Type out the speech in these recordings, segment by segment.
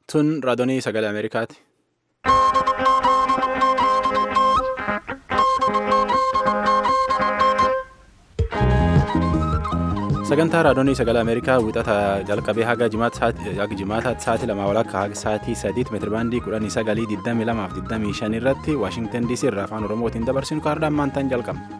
Tun raadiyoo sagalee Ameerikaati. Sagantaa raadiyoo sagalee Ameerikaa wixata jalqabee haga jimaataatti sa'aatii lama walakkaa haga sa'aatii sadiitti meetirabaandii kudhanii sagalii digdamii lamaaf digdamii shan irratti Waashingtan DC irraa afaan Oromootiin dabarsinu kaardaan maantaan jalqabna.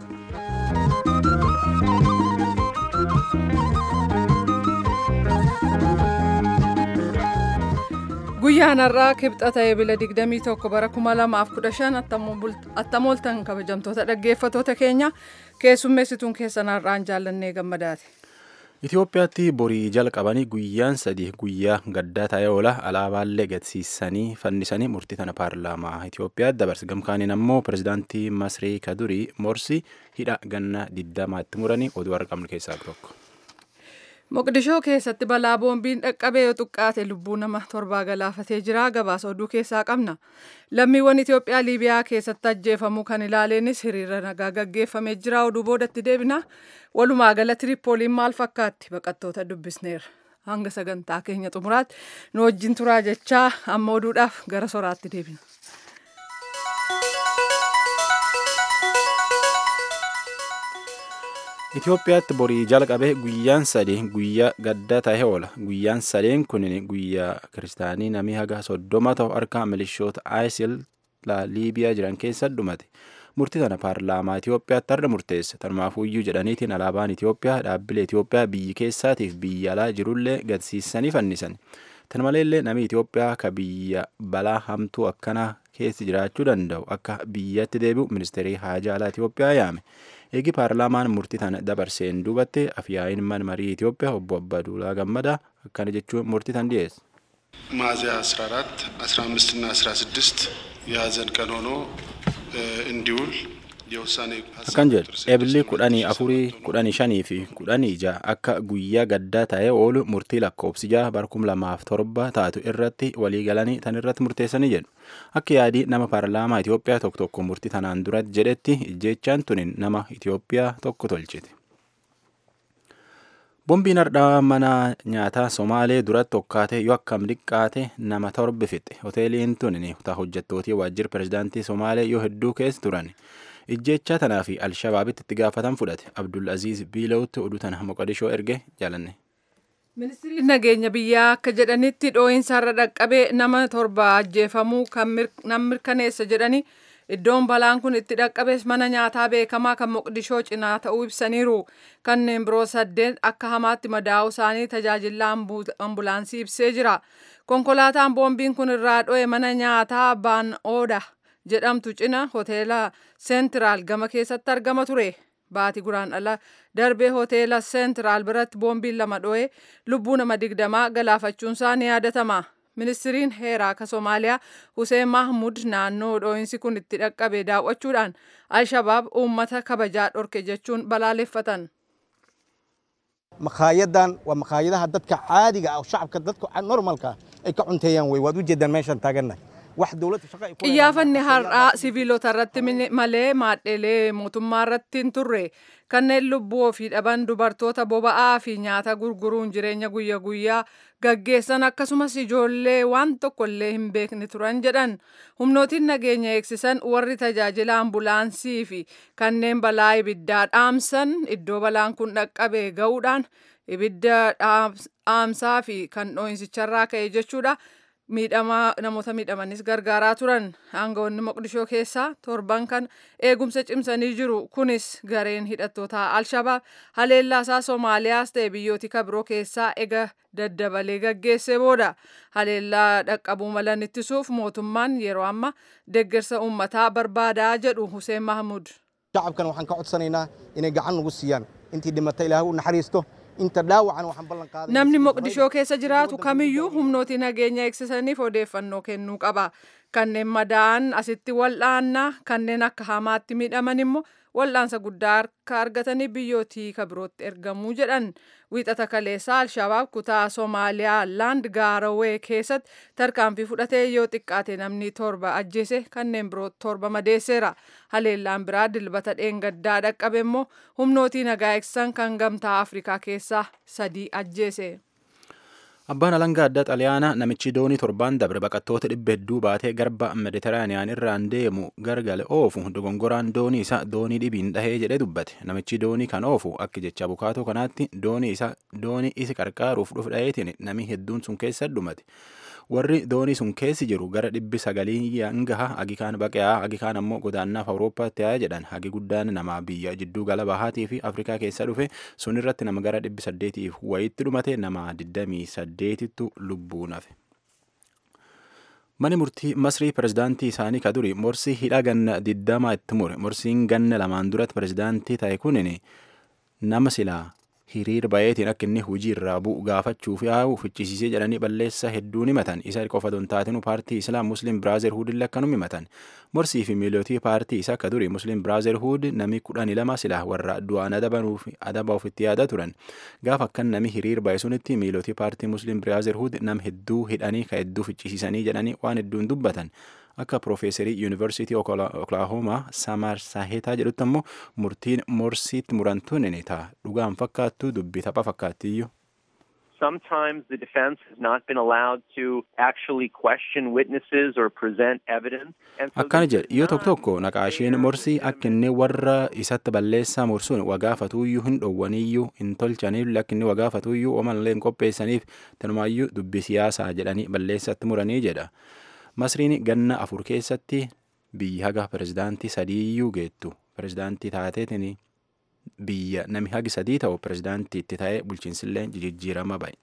Guyyaan har'aa kibxata eebila 21 bara 2015 attamooltan kabajamtoota dhaggeeffatoota keenya keessummeessituun keessan har'aan jaallannee gammadaati. Itoophiyaatti borii jalqabanii guyyaan sadii guyyaa gaddaa ta'ee oola alaabaallee gadsiisanii fannisanii murtii tana paarlaamaa Itoophiyaatti dabarse gamkaaniin ammoo pirezidaantii Masrii Kadurii Morsi hidha ganna diddamaatti muranii oduu argamnu keessaa tokko. Moqdishoo keessatti balaa boombiin dhaqqabee yoo xiqqaate lubbuu nama torbaa galaafatee jira gabaasa oduu keessaa qabna. Lammiiwwan Itoophiyaa Liibiyaa keessatti ajjeefamuu kan ilaaleenis hiriira nagaa gaggeeffamee jira oduu boodatti deebina. Walumaa gala Tiripooliin maal fakkaatti baqattoota dubbisneera. Hanga sagantaa keenya xumuraatti nu wajjin turaa jechaa amma oduudhaaf gara soraatti deebina. Itoophiyaatti borii jalqabee guyyaan sadii guyyaa gaddaa ta'ee oola. Guyyaan sadeen kun guyyaa kiristaanii namni haga soddoma ta'u harka milishoota ISIL Liibiyaa jiran keessa dhumate. Murtii tana paarlaamaa Itoophiyaatti har'a murteesse. Tanumaafuyyuu jedhaniitiin alaabaan Itoophiyaa dhaabbilee Itoophiyaa biyyi keessaatiif biyya alaa jirullee gadsiisanii fannisan. Tan maleellee namni Itoophiyaa ka biyya balaa hamtuu akkanaa keessa jiraachuu danda'u akka biyyatti deebi'u ministeerii haajaa alaa Itoophiyaa yaame. Eegi paarlaamaan murtii tana dabarseen duubatte afyaa'iin mana marii Itoophiyaa obbo Abbaduulaa Gammadaa akkana jechuun murtii tan dhiyeesse. ሚያዝያ 14 15 እና 16 የሀዘን ቀን ሆኖ እንዲውል የውሳኔ akkan jedhu eebilli kudhanii afurii kudhanii shanii fi kudhanii ja'a akka guyyaa gaddaa ta'ee oolu murtii lakkoofsi ja'a bara kum lamaaf torba taatu irratti walii galanii tan irratti murteessanii jedhu akka yaadii nama paarlaamaa Itoophiyaa tokko tokko murtii tanaan duratti jedhetti ijjeechaan tunin nama Itoophiyaa tokko tolchite. Bombiin hardhaa mana nyaataa Somaalee duratti tokkaatee yoo akkam dhiqqaate nama torba fixe. Hoteeliin tunin hojjettootii waajjira pirezidaantii Somaalee yoo hedduu keessa turan. Ijjeechaa tanaa fi Alshabaabitti itti gaafatan fudhate. Abdul Aziz Biilawutti oduu tana Moqodishoo erge jaalanne. Ministiriin nageenya biyyaa akka jedhanitti dhoo'insaarra dhaqqabee nama torba ajjeefamuu kan mirkaneessa jedhani iddoon balaan kun itti dhaqqabees mana nyaataa beekamaa kan Moqdishoo cinaa ta'uu ibsaniiru. Kanneen biroo saddeet akka hamaatti madaa'uu isaanii tajaajila ambulaansii ibsee jira. Konkolaataan boombiin kun irraa dho'e mana nyaataa Baan Ooda jedhamtu cina hoteela seentiraal gama keessatti argama ture. Baatii guraan ala darbee hoteela seentiraal biratti boombiin lama dho'e lubbuu nama digdamaa galaafachuunsaa ni yaadatama. Ministiriin heeraa ka Somaaliyaa Hussein Mahmud naannoo dhoo'insi kun itti dhaqqabe daawwachuudhaan Alshabaab uummata kabajaa dhorke jechuun balaaleffatan. makhaayaddan waa makhaayadaha dadka caadiga ah oo shacabka dadka normalka ay ka cunteeyaan wey waad u jeedaan meeshaan taagannahay wax dowladda shaqa ay ku Xiyyaaffanni har'aa siviilota irratti malee maadheelee mootummaa irratti hin turre kanneen lubbuu ofii dhaban dubartoota boba'aa fi nyaata gurguruun jireenya guyya guyyaa gaggeessan akkasumas ijoollee waan tokkollee hin beekne turan jedhan humnootiin nageenya eegsisan warri tajaajila ambulaansii fi kanneen balaa ibiddaa dhaamsan iddoo balaan kun dhaqqabe ga'uudhaan ibidda dhaamsaa fi kan dhoo'insicharraa ka'e jechuudha. miidhamaa namoota miidhamanis gargaaraa turan aangawoonni moqdishoo keessaa torban kan eegumsa cimsanii jiru kunis gareen hidhattoota alshabaab haleellaasaa soomaaliyaas ta'e biyyooti kabiroo keessaa ega daddabalee gaggeesse booda haleellaa dhaqqabuu malan ittisuuf mootummaan yeroo amma deeggarsa uummataa barbaadaa jedhu Hussein Mahmud. shacabkan waxaan ka codsanaynaa inay gacan nagu siiyaan intii dhimata ilaahay u naxariisto inta dhaawacan waxaan ballan qaaday Namni Moqdishoo keessa jiraatu kamiyyuu humnooti nageenya eegsisaniif odeeffannoo kennuu qaba. Kanneen madaa'an asitti wal'aannaa kanneen akka hamaatti miidhaman immoo wal'aansa guddaa akka argatanii biyyootii kabirootti ergamuu jedhan. Wiixata kaleessaa Alshabaab kutaa Soomaaliyaa laand gaarawee keessatti tarkaanfii fudhatee yoo xiqqaate namni torba ajjeese kanneen biroo torba madeesseera. Haleellaan biraa dilbata dheengaddaa dhaqqabe immoo humnootii nagaa eegsisan kan gamtaa Afrikaa keessaa sadii ajjeese. Abbaan alangaa addaa xaliyaanaa namichi doonii torbaan dabre baqattoota dhibba hedduu baatee garba mediteraaniyaan irraan deemu gargale oofu dogongoraan doonii isa doonii dhibiin dhahee jedhee dubbate namichi doonii kan oofu akka jecha bukaatoo kanaatti doonii isa doonii isi qarqaaruuf dhufu dhaheetiin namni hedduun sun keessa dhumate warri doonii sun keessi jiru gara dhibbi sagalii hangaha hagi kaan baqe'aa hagi kaan ammoo godaannaaf awurooppaatti haa jedhan hagi guddaan nama biyya jidduu gala bahaatii fi afrikaa keessa dhufe sun irratti nama gara dhibbi saddeetiif wayitti dhumate nama digdamii saddeetittu lubbuun hafe. Mani murtii Masrii pirezidaantii isaanii ka duri morsii hidha ganna digdamaa itti mure morsiin ganna lamaan duratti pirezidaantii ta'e kunin nama silaa hiriir bayeetiin akka inni hujii irraa bu'u gaafachuuf yaa'u fichisiisee jedhanii balleessa hedduun himatan isa qofa don taatinu paartii islaam muslim biraazerhuud illee akkanum himatan morsii fi miilootii paartii isa akka duri muslim biraazerhuud nami kudhani lama silaa warra du'aan adaba ofitti yaada turan gaafa akkan nami hiriir baye sunitti miilootii paartii muslim biraazerhuud nam hedduu hidhanii ka hedduu fichisiisanii jedhanii waan hedduun dubbatan akka piroofeesarii yuunivarsiitii oklaahomaa samar saahetaa jedhutti ammoo murtiin morsiitti murantuun ni ta'a dhugaan fakkaattu dubbii tapha fakkaattiyyuu. Sometimes the defense has not been allowed to actually question witnesses or present evidence. Akkana jedhe yoo tokko tokko naqaasheen morsii akka inni warra isatti balleessaa morsuun wagaafatuuyyuu hin dhowwaniyyuu hin tolchaniif akka inni wagaafatuuyyuu omallee hin qopheessaniif tanumaayyuu dubbii siyaasaa jedhanii balleessatti muranii jedha. Masriin ganna afur keessatti biyyi haga pirezidaantii sadiiyyuu geettu pirezidaantii taateetiin biyya nami hagi sadii ta'u pirezidaantii itti ta'ee bulchiinsillee jijjiirama ba'e.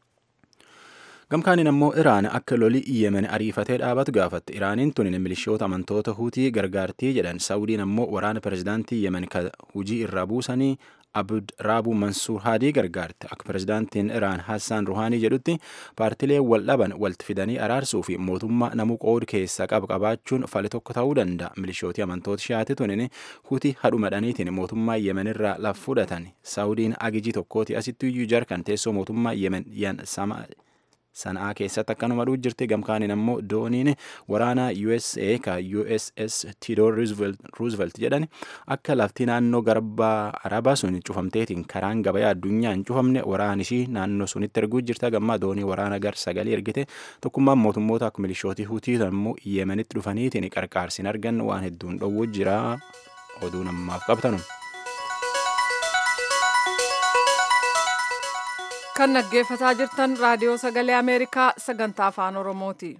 Gamkaaniin ammoo Iraan akka loli Yemen ariifatee dhaabatu gaafatte. Iraaniin tun milishoota amantoota Huutii gargaartii jedhan. Saawudiin ammoo waraana pirezidaantii Yemen ka hujii irraa buusanii Abd Raabu Mansuur Haadii gargaarte. Akka pirezidaantiin Iraan Hassaan Ruhaanii jedhutti paartilee wal dhaban walitti fidanii araarsuu fi mootummaa namuu qood keessa qabu qabaachuun fali tokko ta'uu danda'a. Milishootii amantoota shiyaati tunin huti hadhumadhaniitiin mootummaa Yemen irraa laf fudhatan. Saawudiin agijii tokkooti asitti iyyuu jarkan teessoo mootummaa Yemen yan sama sana'aa keessatti akkanuma dhuu jirti gamkaaniin ammoo dooniin waraanaa USA ka USS Theodore Roosevelt jedhan akka lafti naannoo garbaa arabaa sun cufamteetiin karaan gabayaa addunyaa hin cufamne waraan ishii naannoo sunitti erguu jirta gammaa doonii waraana gar sagalee ergite tokkummaan mootummoota akka milishootii hutii ammoo yemenitti dhufaniitiin qarqaarsin argan waan hedduun dhowwu jira oduu namaaf qabtanu. kan dhaggeeffataa jirtan raadiyoo sagalee ameerikaa sagantaa afaan oromooti.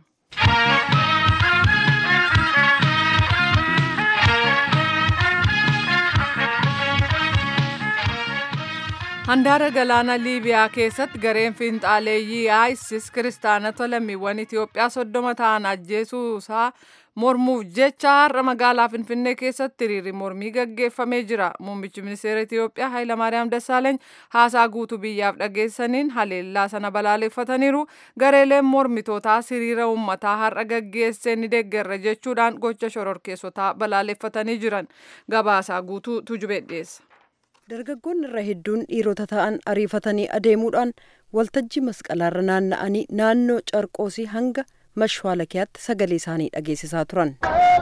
handaara galaana liibiyaa keessatti gareen fiinxaaleeyyii isis kiristaanota lammiiwwan itiyoophiyaa soddoma ta'an ajjeesuusaa mormuuf jecha har'a magaalaa finfinnee keessatti hiriirri mormii gaggeeffamee jira muummichi ministeera itiyoophiyaa hayilamaariyaam dassaaleeny haasaa guutuu biyyaaf dhageessaniin haleellaa sana balaaleffataniiru gareeleen mormitootaa hiriira uummataa har'a gaggeessee ni deeggarra jechuudhaan gocha shororkeessotaa balaaleffatanii jiran gabaasaa guutuu tujubee dhiyeessa. dargaggoonni irra hedduun dhiirota ta'an ariifatanii adeemuudhaan waltajjii masqalaarra naanna'anii naannoo carqoosii hanga mashwaalakiyaatti sagalee isaanii dhageessisaa turan.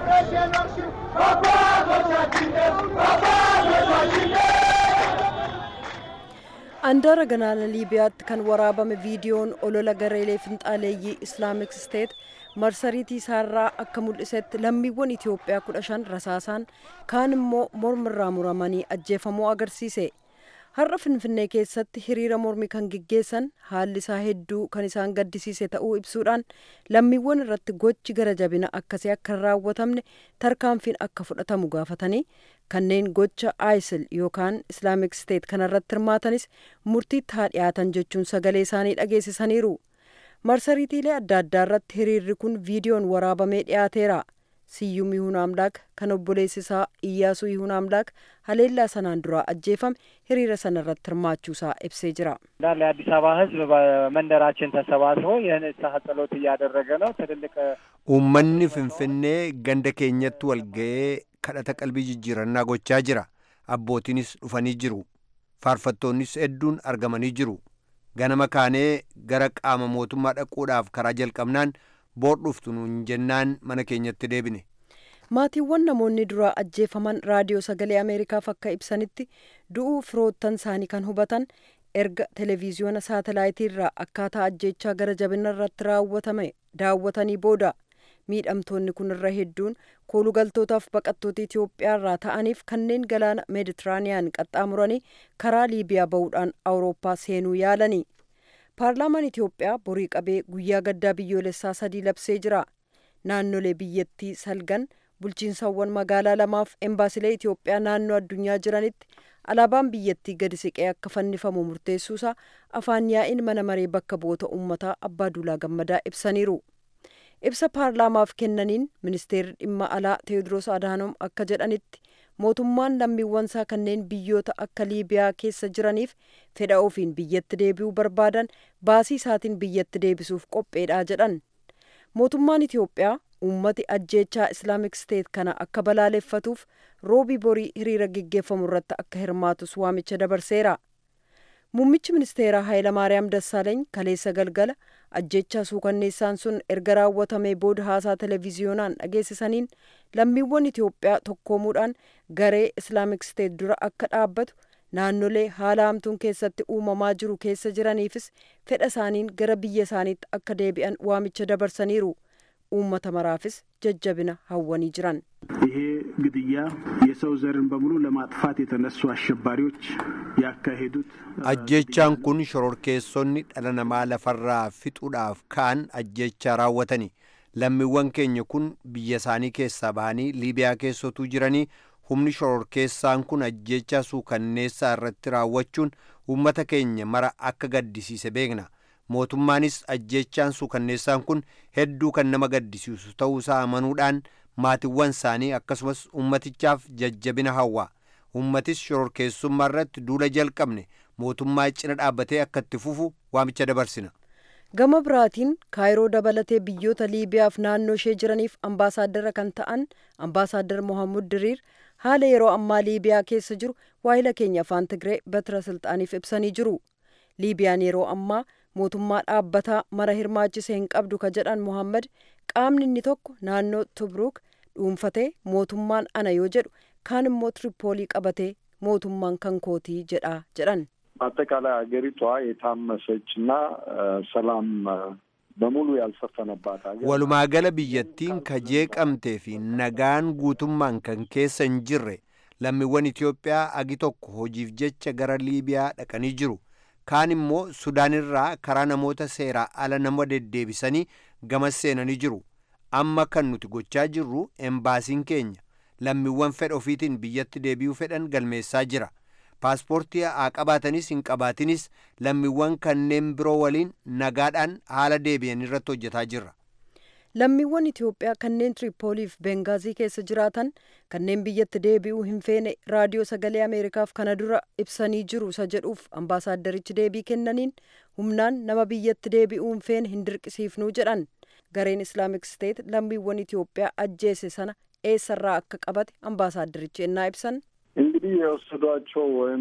andaara galaana liibiyaatti kan waraabame viidiyoon olola gareelee finxaaleeyyii islaamik steet marsariitii isaarraa akka mul'isetti lammiiwwan itiyoophiyaa kudha shan rasaasaan kaan immoo mormirraa muramanii ajjeefamuu agarsiise har'a finfinnee keessatti hiriira mormii kan geggeessan haalli isaa hedduu kan isaan gaddisiise ta'uu ibsuudhaan lammiiwwan irratti gochi gara jabina akkasii akka hin raawwatamne tarkaanfiin akka fudhatamu gaafatanii kanneen gocha isil yookaan islaamik steet kanarratti hirmaatanis murtiitti haa dhiyaatan jechuun sagalee isaanii dhageessisaniiru. marsariitiilee adda addaa irratti hiriirri kun viidiyoon waraabamee dhiyaateera siyyum yihuun amlaak kan obboleessi isaa iyyaasuu yihuun amlaak haleellaa sanaan duraa ajjeefame hiriira sana irratti hirmaachuusaa ibsee jira እንዳለ የአዲስ አበባ ህዝብ በመንደራችን ተሰባስቦ የንስሐ ጸሎት እያደረገ ነው ትልልቅ uummanni finfinnee ganda keenyatti wal ga'ee kadhata qalbii jijjiirannaa gochaa jira abbootiinis dhufanii jiru faarfattoonnis hedduun argamanii jiru ganama kaanee gara qaama mootummaa dhaquudhaaf karaa jalqabnaan boor dhuftu nuun jennaan mana keenyatti deebine. maatiiwwan namoonni duraa ajjeefaman raadiyoo sagalee ameerikaaf akka ibsanitti du'uu firoottan isaanii kan hubatan erga televiziyoona saatalaayitiirraa akkaataa ajjechaa gara jabina irratti raawwatame daawwatanii booda miidhamtoonni kun irra hedduun koolugaltootaaf baqattoota Itoophiyaarraa ta'aniif kanneen galaana meeditiraaniyaan qaxxaamuranii karaa Liibiyaa ba'uudhaan Awurooppaa seenuu yaalani. Paarlaamaan Itoophiyaa borii qabee guyyaa gaddaa biyyoolessaa sadii labsee jira. Naannolee biyyattii salgan bulchiinsawwan magaalaa lamaaf embaasilee Itoophiyaa naannoo addunyaa jiranitti alaabaan biyyattii gadi siqee akka fannifamu murteessuusaa afaan yaa'iin mana maree bakka bu'oota uummataa abbaa duulaa gammadaa ibsaniiru. Ibsa paarlaamaaf kennaniin ministeerri dhimma alaa Teewodiroos Adaanom akka jedhanitti mootummaan lammiiwwansaa kanneen biyyoota akka Liibiyaa keessa jiraniif fedha ofiin biyyatti deebi'uu barbaadan baasii isaatiin biyyatti deebisuuf qopheedha jedhan. Mootummaan Itoophiyaa uummati ajjeechaa islaamik steet kana akka balaaleffatuuf roobii borii hiriira geggeeffamu irratti akka hirmaatus waamicha dabarseera. Muummichi ministeeraa Hayilamaariyaam Dassaaleeny kaleessa galgala ajjechaa suukanneessaan sun erga raawwatamee booda haasaa televiziyoonaan dhageessisaniin lammiiwwan Itoophiyaa tokkoomuudhaan garee islaamik steet dura akka dhaabbatu naannolee haala hamtuun keessatti uumamaa jiru keessa jiraniifis fedha isaaniin gara biyya isaaniitti akka deebi'an waamicha dabarsaniiru. uummata maraafis jajjabina hawwanii jiran ይሄ ግድያ የሰው ዘርን በሙሉ ለማጥፋት የተነሱ አሸባሪዎች ያካሄዱት ajjechaan kun shororkeessonni dhala namaa lafarraa fixuudhaaf ka'an ajjechaa raawwatani lammiiwwan keenya kun biyya isaanii keessaa bahanii liibiyaa keessotuu jiranii humni shororkeessaan kun ajjechaa suukanneessaa irratti raawwachuun uummata keenya mara akka gaddisiise beekna mootummaanis ajjechaan suukanneessaan kun hedduu kan nama gaddisiisu ta'uusaa amanuudhaan maatiwwan isaanii akkasumas ummatichaaf jajjabina hawwa ummatis shororkeessummaa irratti duula jalqabne mootummaa cina dhaabbatee akka itti fufu waamicha dabarsina. gama biraatiin kaayiroo dabalatee biyyoota liibiyaaf naannoo ishee jiraniif ambaasaaddara kan ta'an ambaasaaddar mohammud diriir haala yeroo ammaa liibiyaa keessa jiru waahila keenya afaan tigree batira silxaaniif ibsanii jiru liibiyaan yeroo ammaa mootummaa dhaabbataa mara hirmaachise hin qabdu ka jedhan mohammad qaamni inni tokko naannoo tubruuk dhuunfatee mootummaan ana yoo jedhu kaan immoo tiripoolii qabatee mootummaan kan kootii jedha jedhan አጠቃላይ ሀገሪቷ የታመሰች እና ሰላም በሙሉ ያልሰፈነባት ሀገር walumaa gala biyyattiin ka jeeqamtee fi nagaan guutummaan kan keessa hin jirre lammiiwwan Itoophiyaa agi tokko hojiif jecha gara Liibiyaa dhaqanii jiru kaan immoo Sudaan irraa karaa namoota seeraa ala nama deddeebisanii gamas seenanii jiru amma kan nuti gochaa jirru embaasiin keenya lammiiwwan fedha ofiitiin biyyatti deebi'uu fedhan galmeessaa jira paaspoortii haa qabaatanis hin qabaatinis lammiiwwan kanneen biroo waliin nagaadhaan haala deebi'an irratti hojjetaa jirra. lammiiwwan Itoophiyaa kanneen Tiripooliif Bengaazii keessa jiraatan kanneen biyyatti deebi'uu hin feene raadiyoo sagalee Ameerikaaf kana dura ibsanii jiru isa jedhuuf ambaasaaddarichi deebii kennaniin humnaan nama biyyatti deebi'uu hin feene hin dirqisiifnuu jedhan gareen Islaamik Steet lammiiwwan Itoophiyaa ajjeese sana eessarraa akka qabate ambaasaaddarichi ennaa ibsan እንግዲህ የወሰዷቸው ወይም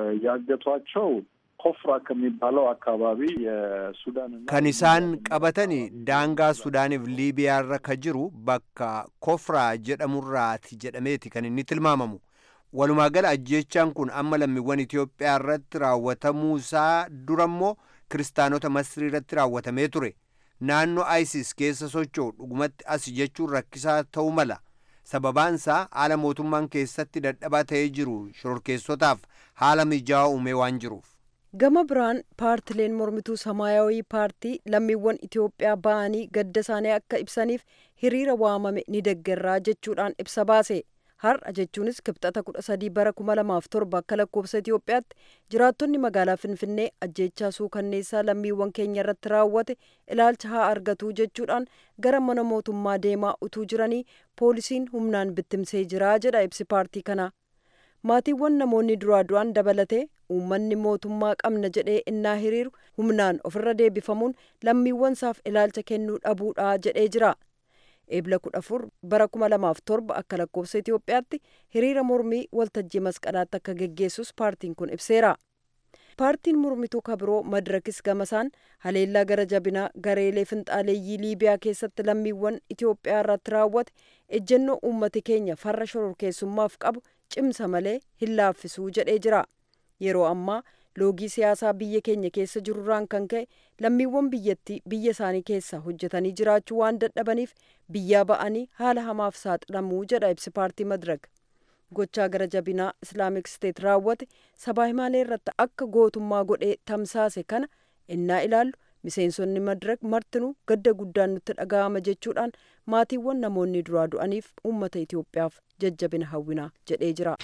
ያገቷቸው ኮፍራ ከሚባለው አካባቢ የሱዳንና kan isaan qabatani daangaa sudaaniif liibiyaarra ka jiru bakka kofraa jedhamurraati jedhameeti kan inni tilmaamamu walumaa gala ajjechaan kun amma lammiiwwan Itoophiyaa irratti raawwatamuusaa durammoo kiristaanota Masrii irratti raawwatamee ture naannoo ISIS keessa socho'u dhugumatti as jechuun rakkisaa ta'uu mala sababaansaa haala mootummaan keessatti dadhabaa ta'ee jiru shororkeessotaaf haala mijaawaa uumee waan jiruuf. gama biraan paartileen mormituu samaayawii paartii lammiiwwan Itoophiyaa ba'anii gadda isaanii akka ibsaniif hiriira waamame ni deggerraa jechuudhaan ibsa baase. har'a jechuunis kibxata kudha sadii bara kuma lamaaf torba akka lakkoofsa Itoophiyaatti jiraattonni magaalaa Finfinnee ajjeechaa suukanneessaa lammiiwwan keenya irratti raawwate ilaalcha haa argatu jechuudhaan gara mana mootummaa deemaa utuu jiranii poolisiin humnaan bittimsee jira jedha ibsi paartii kana. Maatiiwwan namoonni duraa du'an dabalatee uummanni mootummaa qabna jedhee innaa hiriiru humnaan ofirra deebifamuun lammiiwwan isaaf ilaalcha kennuu dhabuudha jedhee jira. eebla kudha afur bara kuma lamaaf torba akka lakkoofsa Itoophiyaatti hiriira mormii waltajjii masqalaatti akka geggeessus paartiin kun ibseera. Paartiin mormituu kabiroo madirakis gamasaan haleellaa gara jabinaa gareelee finxaaleeyyii Liibiyaa keessatti lammiiwwan Itoophiyaa irratti raawwate ejjennoo uummati keenya farra shororkeessummaaf qabu cimsa malee hin laaffisuu jedhee jira. Yeroo ammaa loogii siyaasaa biyya keenya keessa jirurraan kan ka'e lammiiwwan biyyattii biyya isaanii keessa hojjetanii jiraachuu waan dadhabaniif biyyaa ba'anii haala hamaaf saaxilamuu jedha ibsi paartii madrag gochaa gara jabinaa islaamik steet raawwate sabaa himaalee irratti akka gootummaa godhee tamsaase kana innaa ilaallu miseensonni madrag martinuu gadda guddaan nutti dhaga'ama jechuudhaan maatiiwwan namoonni duraa du'aniif uummata itiyoophiyaaf jajjabina hawwinaa jedhee jira.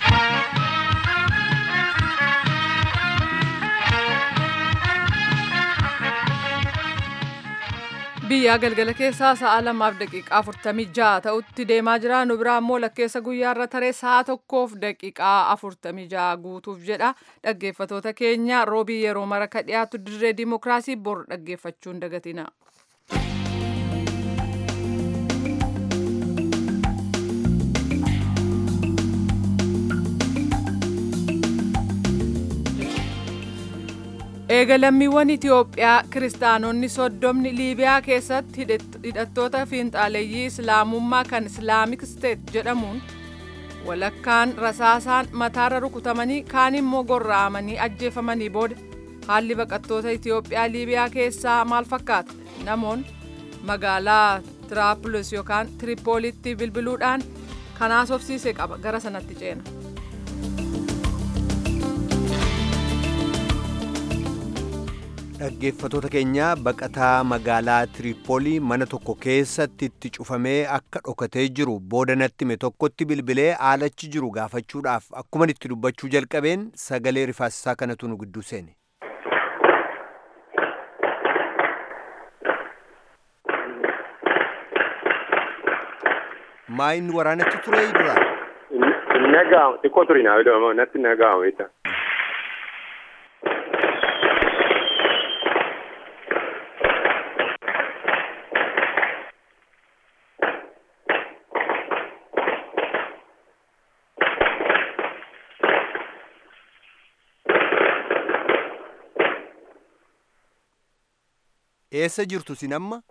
biyyaa galgala keessaa sa'a lamaaf daqiiqaa afurtamii ja'a ta'utti deemaa jira nu biraa immoo lakkeessa guyyaarra taree sa'a tokkoof daqiiqaa afurtamii ja'a guutuuf jedha dhaggeeffatoota keenya roobii yeroo mara ka dhiyaatu dirree dimokiraasii bor dhaggeeffachuun dagatina. eegalammiiwwan itiyoophiyaa kiristaanonni soddomni liibiyaa keessatti hidhattoota fiinxaaleeyyii islaamummaa kan islaamik steet jedhamuun walakkaan rasaasaan mataarra rukutamanii kaan immoo gorra'amanii ajjeefamanii booda haalli baqattoota itiyoophiyaa liibiyaa keessaa maal fakkaata namoonni magaalaa tiraapulis yookaan tiripoolitti bilbiluudhaan kanaas ofsiise qaba gara sanatti ceena. dhaggeeffatoota keenya baqataa magaalaa tiripoolii mana tokko keessatti itti cufamee akka dhokatee jiru booda natti hime tokkotti bilbilee haalachi jiru gaafachuudhaaf akkuman itti dubbachuu jalqabeen sagalee rifaasisaa kanatu nu gidduu seene. maa inni waraanatti ture dura? Nagaa xiqqoo turi naa jedhama natti nagaa wayita. eessa jirtu sin amma?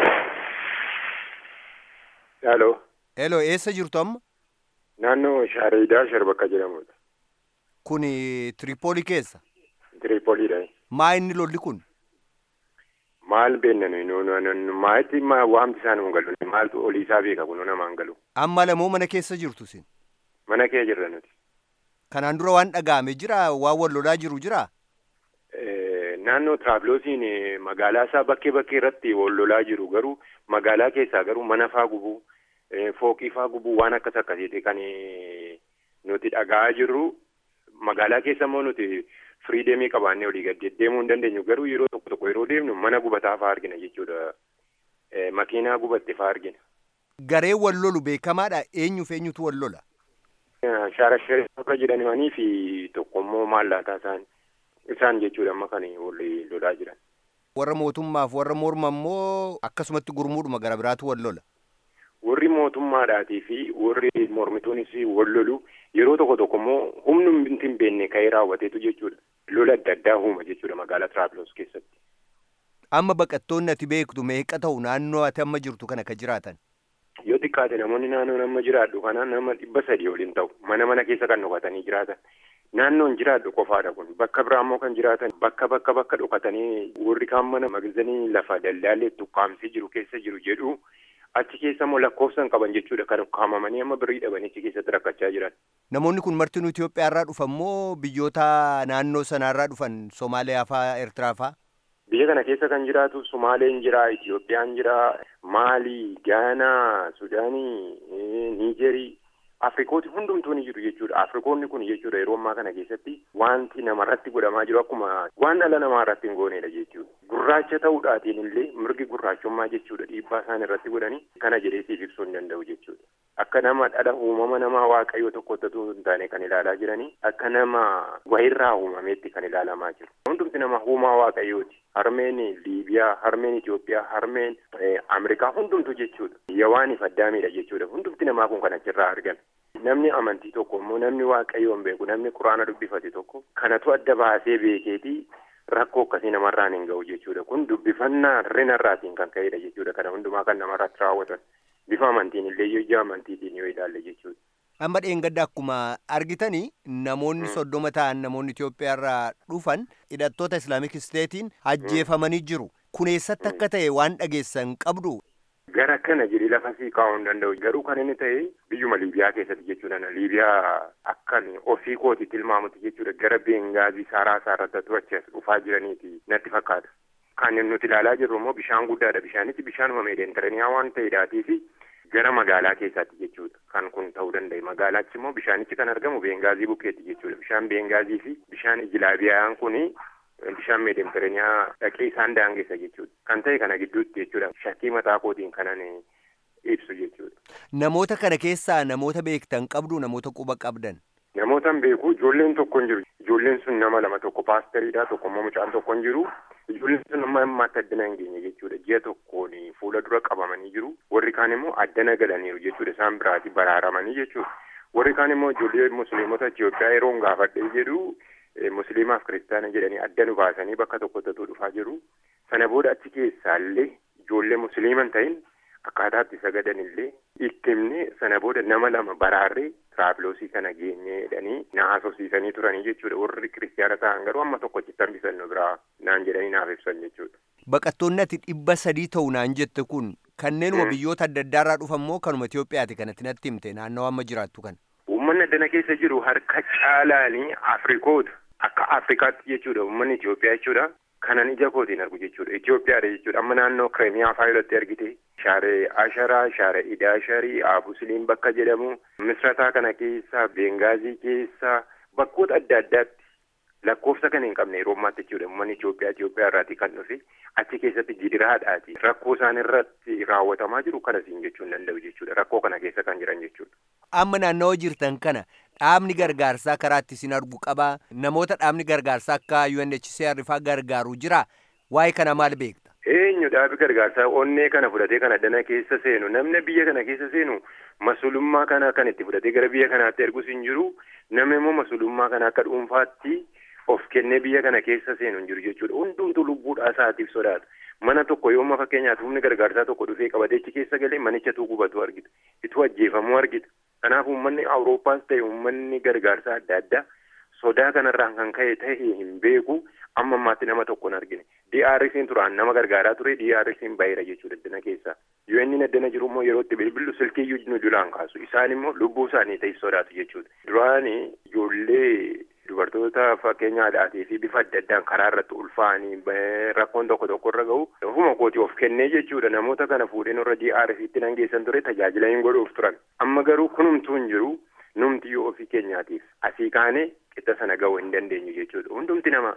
Haaloo. Heloo eessa jirtu amma? Naannoo Shaareedaa Sharbakka jedhamudha. Kuni Tiripoolii keessa? Tiripooliidha. Maa inni lolli kun? Maal beenna nuyi maalitti waamti isaan nu galu maaltu olii isaa beeka kun namaan galu. Amma lamoo mana keessa jirtu sin? Mana kee jirra nuti. Kanaan dura waan dhaga'ame jira waan wal lolaa jiru jira? naannoo tiraafiloosiin magaalaa isaa bakkee bakkee irratti wal lolaa jiru garuu magaalaa keessaa garuu mana faa gubuu fooqii faa gubuu waan akkas akkasiiti kan nuti dhaga'aa jirru magaalaa keessa immoo nuti firiideemii qabaannee olii gad deemuu hin dandeenyu garuu yeroo tokko tokko yeroo deemnu mana gubataa faa argina jechuudha makiinaa gubatte faa argina. Garee wal lolu beekamaadha eenyuuf eenyutu wal lola? Shaarashee akka jedhanii fi tokko immoo maallaataa isaanii. isaan jechuudha amma kan walii lolaa jiran. Warra mootummaaf warra morma immoo akkasumatti gurmuudhuma gara biraatu wal lola. Warri mootummaadhaatii fi warri mormituunis wal lolu yeroo tokko tokko immoo humni hin beekne ka'ee raawwateetu jechuudha. Lola adda addaa uuma jechuudha magaalaa Tiraapiloos keessatti. Amma baqattoonni ati beektu meeqa ta'u naannoo ati amma jirtu kana ka jiraatan? Yoo xiqqaate namoonni naannoo nama jiraadhu kana nama dhibba sadii waliin ta'u mana mana keessa kan dhokatanii jiraatan. naannoon jiraadhu qofaadha kun bakka biraa immoo kan jiraatan bakka bakka bakka dhokatanii warri kaan mana magazanii lafa daldaalee tukkaamsee jiru keessa jiru jedhu achi keessa immoo lakkoofsan qaban jechuudha kan ukkaamamanii amma birrii dhabanii achi keessatti rakkachaa jiran. Namoonni kun martinuu Itoophiyaa irraa dhufan moo biyyoota naannoo sanarraa dhufan Somaaliyaa faa Eertiraa faa? Biyya kana keessa kan jiraatu Somaaleen jira, Itoophiyaan jira, Maalii, Gaanaa, Sudaanii, Niijerii. Afrikooti hundumtuu ni jiru jechuudha. Afrikoonni kun jechuudha yeroo ammaa kana keessatti wanti namarratti godhamaa jiru akkuma waan dhala namaa irratti hin goonedha jechuudha. Gurraacha ta'uudhaatiin illee mirgi gurraachummaa jechuudha dhiibbaa isaan irratti godhanii kana jedhee siif ibsuu hin danda'u jechuudha. Akka nama dhala uumama namaa waaqayyoo tokkottatu hin taane kan ilaalaa jiranii akka nama wayirraa uumameetti kan ilaalamaa jiru. Hundumti nama uumaa waaqayyooti. Harmeen Liibiyaa, harmeen Itoophiyaa, harmeen Ameerikaa hundumtu jechuudha. Yawaaniif addaamiidha jechuudha. Hundumti namaa kun kan achirraa argame. Namni amantii tokko immoo namni waaqayyoon beeku namni quraana dubbifate tokko kanatu adda baasee beekeeti rakkoo akkasii namarraan hin ga'u jechuudha. Kun dubbifannaa rinarraatiin kan ka'edha jechuudha. Kana hundumaa kan namarratti raawwatan. Bifa amantiin illee yoo ija amantiitiin yoo ilaalle jechuudha. Amma dheengadda akkuma argitanii namoonni soddoma ta'an namoonni Itoophiyaarraa dhufan hidhattoota Islaamik Isteetiin ajjeefamanii jiru. Kun eessatti akka ta'e waan dhageessan qabdu. Gara kana jedhee lafa sii kaa'uu hin danda'u. Garuu kan inni ta'e biyyuma Liibiyaa keessatti jechuudha. Liibiyaa akkan ofii kooti tilmaamutti jechuudha. Gara Bengaazii saaraa isaarratti achas dhufaa jiraniiti natti fakkaata. Kan nuti ilaalaa jirru immoo bishaan guddaadha. Bishaanichi bishaanuma meedeentaraniyaa waan ta'eedhaatii fi gara magaalaa keessaatti jechuudha. Kan kun ta'uu danda'e. Magaalachi immoo bishaanichi kan argamu Bengaazii bukkeetti jechuudha. Bishaan Bengaazii fi bishaan Ijilaabiyaan kuni bishaan meedeentaraniyaa dhaqee isaan daangessa jechuudha. Kan ta'e kana gidduutti jechuudha. Shakkii mataa kootiin kanan ibsu jechuudha. Namoota kana keessaa namoota beektan qabdu namoota quba qabdan. Namootan beeku ijoolleen tokko hin jiru. Ijoolleen sun nama lama tokko paasteriidha tokko immoo mucaan tokko hin jiru. Ijoolleen sun amma ammaatti addana hin geenye jechuudha. Ji'a tokkoon fuula dura qabamanii jiru. Warri kaan immoo addana galaniiru jechuudha. Isaan biraati baraaramanii jechuudha. Warri kaan immoo ijoollee musliimota Itoophiyaa yeroon gaafadhee jedhu musliimaaf kiristaana jedhanii adda nu baasanii bakka tokkotti dhufaa jiru. Sana booda achi keessaallee ijoollee musliiman ta'in akkaataatti sagadan illee itti himne sana booda nama lama baraarree tiraafiloosii kana geenye jedhanii na haasofsiisanii turanii jechuudha. Warri kiristaana ta'an garuu amma tokko achitti hambisan nu biraa naan jedhanii naaf ibsan jechuudha. Baqattoonni ati dhibba sadii ta'u naan jette kun kanneenuma biyyoota adda addaarraa dhufan moo kanuma Itoophiyaati kanatti natti himte naannoo amma jiraattu kana. Uummanni addana keessa jiru harka caalaanii Afrikoota akka Afrikaatti jechuudha uummanni Itoophiyaa jechuudha. kanan ija kootiin argu jechuudha. Itoophiyaadha jechuudha. Amma naannoo Kiremiyaa fa'aa irratti argite. Shaaree Asharaa, Shaaree Idaasharii, Abusiliin bakka jedhamu. Misrataa kana keessa, Bengaazii keessa, bakkoota adda addaatti lakkoofsa kan hin qabne yeroo ammaatti jechuudha. Uummanni Itoophiyaa Itoophiyaa irraatii kan dhufe achi keessatti gidiraadhaati. Rakkoo isaan irratti raawwatamaa jiru kanasiin jechuu hin danda'u jechuudha. Rakkoo kana keessa kan jiran jechuudha. Amma naannoo jirtan kana dhaabni gargaarsaa karaatti isin argu qabaa namoota dhaabni gargaarsaa akka UNHCR faa gargaaru jira waa'ee kana maal beekta? Eenyu dhaabi gargaarsaa onnee kana fudhatee kana dana keessa seenu namni biyya kana keessa seenu masulummaa kana kan itti fudhatee gara biyya kanaatti ergus hin jiru namni immoo masulummaa kana akka dhuunfaatti of kennee biyya kana keessa seenu hin jiru jechuudha hundumtu lubbuudhaa isaatiif sodaata. Mana tokko yooma fakkeenyaaf humni gargaarsaa tokko dhufee qabateechi keessa galee manichatu gubatu argita. Ituu ajjeefamuu argita. Kanaaf uummanni Awurooppaas ta'e uummanni gargaarsaa adda addaa sodaa kanarraan kan ka'e ta'e hin beeku amma ammaatti nama tokko hin argine. DRC'n turaan nama gargaaraa ture DRC'n baay'eera jechuudha addana keessaa. UN addana jiru immoo yeroo itti bilbilu silkiyyuu nu dulaan kaasu. Isaan immoo lubbuu isaanii ta'e sodaatu jechuudha. Duraani ijoollee dubartoota fakkeenya aadaatii fi bifa adda addaan karaa irratti ulfaa'anii rakkoon tokko tokko irra gahu ofuma kooti of kennee jechuudha namoota kana fuudheen irra DRC'tti nan geessan ture tajaajila hin godhuuf turan amma garuu kunumtuu hin jiru numti yoo ofii keenyaatiif asii kaanee qixa sana gahuu hin dandeenyu jechuudha hundumti nama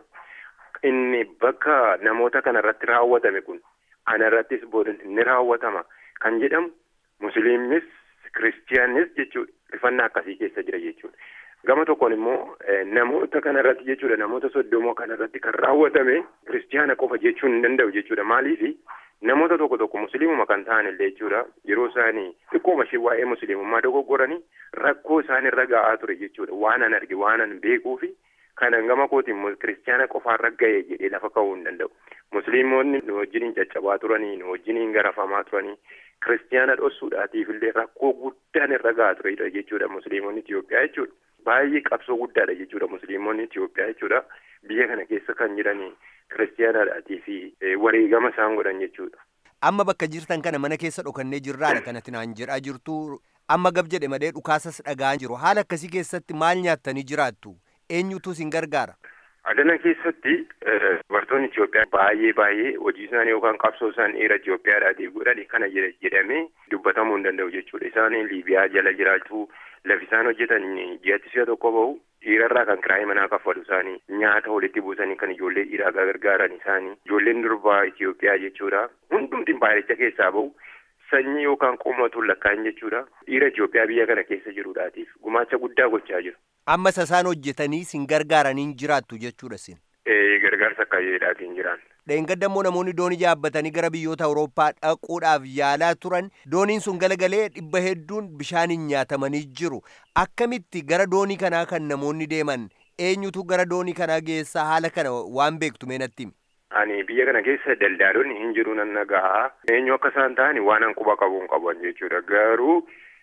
inni bakka namoota kana irratti raawwatame kun ana irrattis booda ni raawwatama kan jedhamu musliimis kiristiyaanis jechuudha rifannaa akkasii keessa jira jechuudha. Gama tokkoon immoo namoota kanarratti jechuudha namoota soddomoo kanarratti kan raawwatame kiristiyaana qofa jechuun hin danda'u jechuudha maaliifi namoota tokko tokko musliimuma kan ta'an illee jechuudha yeroo isaanii xiqqooma ishee waa'ee musliimummaa dogoggoranii rakkoo isaan irra ga'aa ture jechuudha waan an arge waan an beekuu fi kanan gama kootiin kiristiyaana qofaarra ga'e jedhee lafa ka'uu hin danda'u. Musliimonni nu wajjiniin caccabaa turanii nu wajjiniin garafamaa turanii kiristiyaana dhossuudhaatiif illee rakkoo guddaan irra ga'aa turedha jechuudha musliimonni Itoophiyaa jechuudha. baay'ee qabsoo guddaadha jechuudha musliimonni Itoophiyaa jechuudha biyya kana keessa kan jiran kiristiyaanaadhaatii fi wareegama isaan godhan jechuudha. Amma bakka jirtan kana mana keessa dhokannee jirraadha kanatti naan jedhaa jirtu amma gab jedhe malee dhukaasas dhagaa jiru haala akkasii keessatti maal nyaattanii jiraattu eenyutu isin gargaara. Adana keessatti dubartoonni Itoophiyaa baay'ee baay'ee hojii isaanii yookaan qabsoo isaan dhiira Itoophiyaadhaatiif godhan kana jedhamee dubbatamuu hin danda'u jechuudha. Isaan Liibiyaa jala jiraatu lafi isaan hojjetan ji'atti si'a tokko bahu dhiirarraa kan kiraayii manaa kaffalu isaanii nyaata walitti buusanii kan ijoollee dhiiraa gargaaran isaanii ijoolleen durbaa Itoophiyaa jechuudha. Hundumti baay'icha keessaa bahu sanyii yookaan qommatuun lakkaa'in jechuudha. Dhiira Itoophiyaa biyya kana keessa jiruudhaatiif gumaacha guddaa gochaa jiru. Amma isaan hojjetanii sin gargaaraniin jiraattu jechuudha sin. Ee gargaarsa akkaayeedhaatiin jiran. Dheengadda immoo namoonni doonii yaabbatanii gara biyyoota Awurooppaa dhaquudhaaf yaalaa turan dooniin sun galagalee dhibba hedduun bishaaniin nyaatamanii jiru. Akkamitti gara doonii kanaa kan namoonni deeman eenyutu gara doonii kanaa geessaa haala kana waan beektu meenatti? Ani biyya kana keessa daldaalonni hin jiru nan nagaa. Eenyu akka isaan ta'an waan an quba qabuun qaban jechuudha. Garuu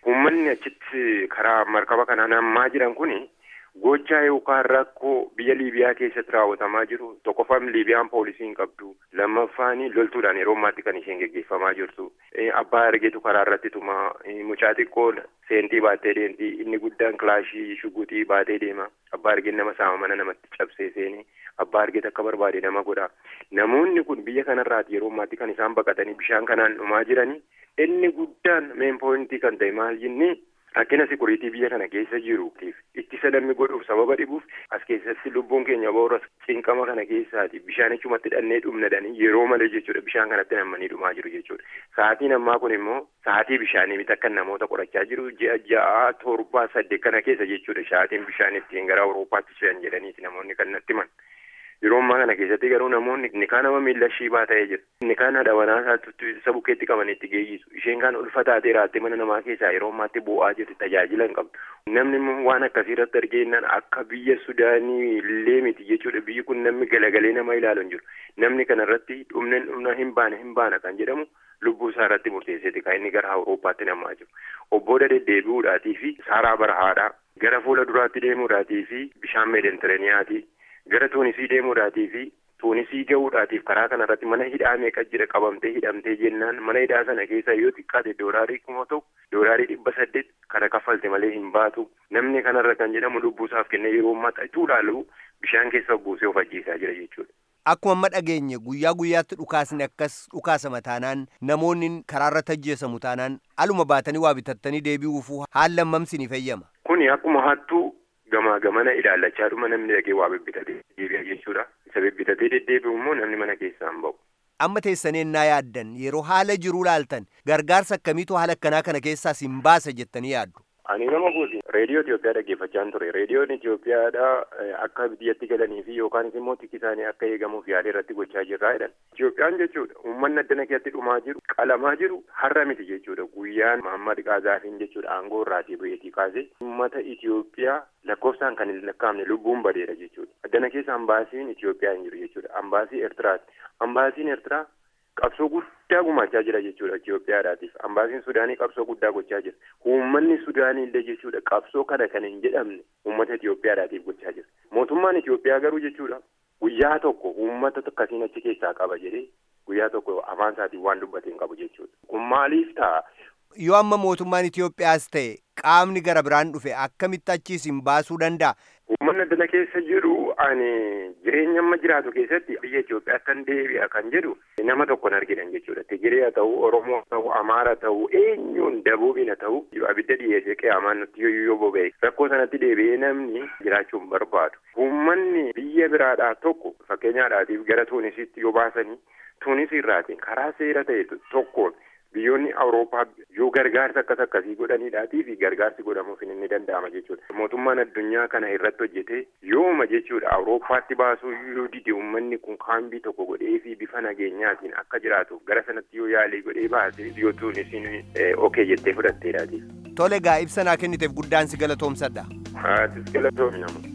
uummanni achitti karaa markaba kanaan hammaa jiran kuni gochaa yookaan rakkoo biyya liibiyaa keessatti raawwatamaa jiru tokkoffaan liibiyaan poolisii hin qabdu lammaffaan loltuudhaan yeroo ammaatti kan isheen geggeeffamaa jirtu abbaa argeetu karaa irratti tuma mucaa xiqqoo seentii baattee deemti inni guddaan kilaashii shugutii baatee deema abbaa argeen nama saama mana namatti cabsee seeni abbaa argeet akka barbaade nama godha namoonni kun biyya kanarraati yeroo ammaatti kan isaan baqatanii bishaan kanaan dhumaa jiranii inni guddaan meen poointii kan ta'e maal jennee rakkina sikuriitii biyya kana keessa jiruutiif ittisa namni godhuuf sababa dhibuuf as keessatti lubbuun keenya boora cinqama kana keessaati bishaan achumatti dhannee dhumnadhanii yeroo malee jechuudha bishaan kanatti nammanii dhumaa jiru jechuudha sa'aatiin ammaa kun immoo sa'aatii bishaanii miti akka namoota qorachaa jiru ji'a ja'a torbaa saddeet kana keessa jechuudha sa'aatiin bishaan ittiin gara awuroopaatti ce'an jedhaniiti namoonni kan natti himan yeroo ammaa kana keessatti garuu namoonni ni kaan nama miila shiibaa ta'ee jira ni kaan haadha manaa isaatti isa bukkeetti qaban itti geeyyisu isheen kaan ulfa taatee raattee mana namaa keessaa yeroo ammaatti bu'aa jirti tajaajila hin qabdu namni immoo waan akkasii irratti argeennan akka biyya sudaanii illee miti jechuudha biyyi kun namni galagalee nama ilaalu hin jiru namni kana irratti dhumneen dhumna hin baane hin baana kan jedhamu lubbuu isaa irratti murteesseeti kan inni gara awuroopaatti namaa jiru obbooda deddeebi'uudhaatii fi saaraa barahaadhaa gara fuula duraatti deemuudhaatii fi bishaan meedentiraaniyaati gara tuunisii deemuudhaatii fi tuunisii gahuudhaatiif karaa kanarratti mana hidhaa meeqa jira qabamtee hidhamtee jennaan mana hidhaa sana keessa yoo xiqqaate doolaarii kuma tokko doolaarii dhibba saddeet kana kaffalte malee hin baatu namni kanarra kan jedhamu lubbuusaaf kennee yeroo maxxatuu ilaalu bishaan keessa buusee of ajjeesaa jira jechuudha. Akkuma amma dhageenye guyyaa guyyaatti dhukaasni akkas dhukaasama taanaan namoonni karaarra tajjeesamu taanaan aluma baatanii waa bitattanii deebi'uufuu haala hammamsi ni fayyama. Kuni akkuma hattuu gamaa gamana ilaallachaa dhuma namni dhaqee waa bibbitatee deebi'a jechuudha. Isa bibbitatee deddeebi'u immoo namni mana keessaa hin ba'u. Amma teessanii ennaa yaaddan yeroo haala jiruu laaltan gargaarsa akkamiitu haala akkanaa kana keessaas hin baasa jettanii yaaddu. Ani nama gooti reediyoo Itoophiyaa dhaggeeffachaan ture. Reediyoon Itoophiyaadha akka biyyatti galanii fi yookaanis immoo tikki isaanii akka eegamuuf yaalii irratti gochaa jirraa jedhan. Itoophiyaan jechuudha uummanni addana keessatti dhumaa jiru qalamaa jiru har'a miti jechuudha. Guyyaan Mahammad Qaazaafiin jechuudha aangoo irraatii bu'eetii kaasee uummata Itoophiyaa lakkoofsaan kan hin lakkaa'amne lubbuun badeera jechuudha. Addana keessa ambaasiin Itoophiyaa hin jiru jechuudha. Ambaasii Eertiraati. Ambaasiin Eertiraa qabsoo guddaa gumaachaa jira jechuudha Itoophiyaadhaatiif. Ambaasiin Sudaanii qabsoo guddaa gochaa jira. Uummanni Sudaanii illee jechuudha qabsoo kana kan hin jedhamne uummata Itoophiyaadhaatiif gochaa jira. Mootummaan Itoophiyaa garuu jechuudha guyyaa tokko uummata akkasiin achi keessaa qaba jedhee guyyaa tokko afaan isaatiin waan dubbate hin qabu jechuudha. Kun maaliif ta'a? Yoo amma mootummaan Itoophiyaas ta'e qaamni gara biraan dhufe akkamitti achiis hin baasuu danda'a? Uummanni addana keessa jiru ani jireenya amma jiraatu keessatti biyya Itoophiyaatti deebi'a kan jedhu nama tokkon arginan jechuudha. Tigiree haa ta'u, Oromoo haa ta'u, Amaara ta'u, eenyuun dabuubin haa ta'u abidda dhiyeessee qiyaamaan nutti yoo boba'e rakkoo sanatti deebi'ee namni jiraachuu hin barbaadu. Uummanni biyya biraadhaa tokko fakkeenyaadhaatiif gara Tuunisitti yoo baasanii Tuunisii irraatiin karaa seera ta'e tokkoon biyyoonni awurooppaa yoo gargaarsa akkas akkasii godhaniidhaatii fi gargaarsi godhamuuf inni danda'ama jechuudha. Mootummaan addunyaa kana irratti hojjetee yooma jechuudha awurooppaatti baasuu yoo dide uummanni kun kaambii tokko godhee fi bifa nageenyaatiin akka jiraatuuf gara sanatti yoo yaalii godhee baase yoo tuunisiin okee jettee fudhatteedhaati. Tole gaa ibsa naa kenniteef guddaan si galatoomsadha. Haatis galatoomi nama.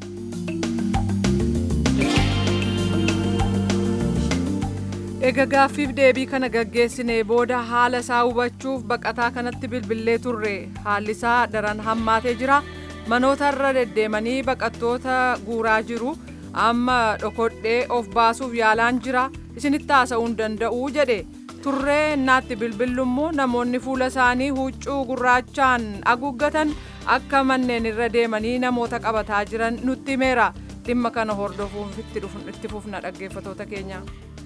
Egaa gaaffiif deebii kana gaggeessinee booda haala isaa hubachuuf baqataa kanatti bilbilee turre haalli isaa daran hammaatee jira manootarra deddeemanii baqattoota guuraa jiru amma dhokodhee of baasuuf yaalaan jira isinitti haasa'uu hin danda'u jedhe turree innaatti bilbillummoo namoonni fuula isaanii huccuu gurraachaan haguuggatan akka manneen irra deemanii namoota qabataa jiran nutti himeera dhimma kana hordofuuf itti fufna dhaggeeffatoota keenya.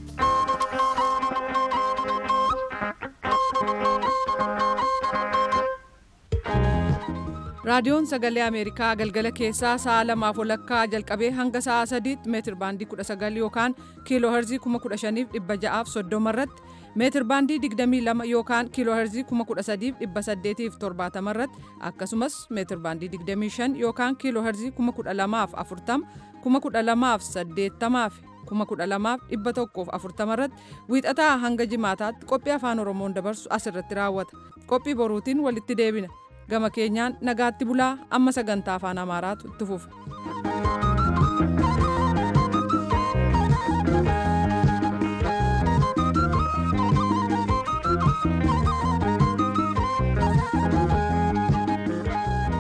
raadiyoon sagalee ameerikaa galgala keessaa sa'a lamaaf walakkaa jalqabee hanga sa'a sadiitti meetir baandii 19 yookaan kiiloo herzii 15630 irratti meetir baandii 22 yookaan kiiloo herzii 13870 irratti akkasumas meetir baandii 25 yookaan kiiloo herzii 12040 12080 12140 irratti wiixataa hanga jimaataatti qophii afaan oromoon dabarsu asirratti raawwata qophii boruutiin walitti deebina gama keenyaan nagaatti bulaa amma sagantaa afaan amaaraatu itti fufa.